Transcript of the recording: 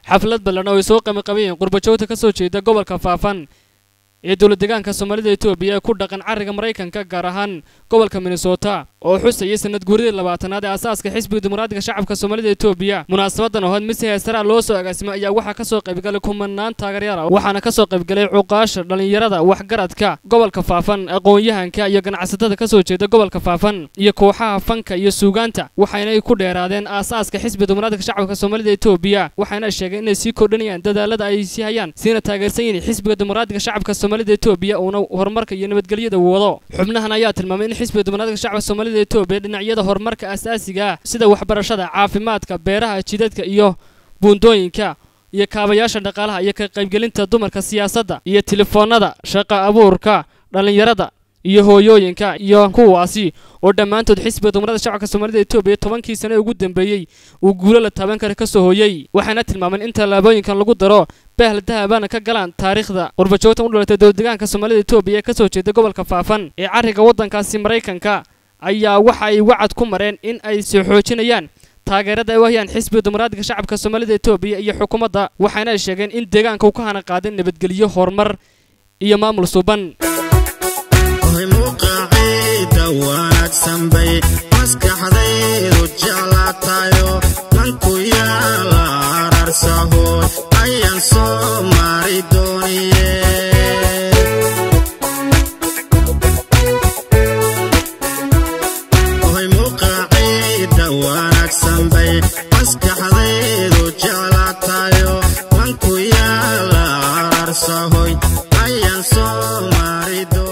xaflad ballan oo ay soo qamiqabayeen qurbajoogta ka soo jeeda gobolka faafan ee dowlad deegaanka soomaalida etoobiya ee ku dhaqan carriga maraykanka gaar ahaan gobolka minnesota oo xusayay sanad guuridii labaatanaad ee asaaska xisbiga dimuqraadiga shacabka soomaalida etoobiya munaasabadan oo had mise heestaraa loo soo agaasimay ayaa waxaa ka soo qaybgalay kumanaan taageeryaal ah waxaana ka soo qaybgalay cuqaasha dhallinyarada waxgaradka gobolka faafan aqoon-yahanka iyo ganacsatada ka soo jeeda gobolka faafan iyo kooxaha fanka iyo suugaanta waxaynay ku dheeraadeen aasaaska xisbiga dimuqraadiga shacabka soomaalida etoobiya waxayna sheegeen inay sii kordhinayaan dadaalada ay sii hayaan siina taageersan yihiin xisbiga dimuqraadiga shacabka soomaalida etoobiya uuna horumarka iyo nabadgelyada wado xubnahan ayaa tilmaamay in xisbiga dimuqraadiga shacabka soomaalida etoobiya dhinacyada horumarka asaasiga ah sida waxbarashada caafimaadka beeraha jidadka iyo buundooyinka iyo kaabayaasha dhaqaalaha iyo ka qaybgelinta dumarka siyaasadda iyo telefoonada shaqa abuurka dhallinyarada iyo hooyooyinka iyo kuwaasi oo dhammaantood xisbiga dimuqraadiga shacabka soomaalida etoobiya tobankii sane ugu dambeeyey uu guulo la taaban kara ka soo hooyey waxayna tilmaameen in tallaabooyinkan lagu daro bahal dahabana ka galaan taariikhda qurbajoogtan u dhalatay dowladdeegaanka soomaalida etoobiya ee ka soo jeeda gobolka faafan ee carriga waddankaasi maraykanka ayaa waxa ay wacad ku mareen in ay soo xoojinayaan taageerada ay u hayaan xisbiga dimuqraadiga shacabka soomaalida etoobiya iyo xukuumadda waxayna ay sheegeen in deegaanka uu ka hana qaadin nabadgelyo horumar iyo maamul suban muqaciida wanaagsan bay maskaxdaydu jeclaatayo manku yaala ararsahood ayaan soo mari dooniye muqaciida wanaagsan bay maskaxdaydu jeclaatayo manku yaala ararsahoy ayaan soo mari doon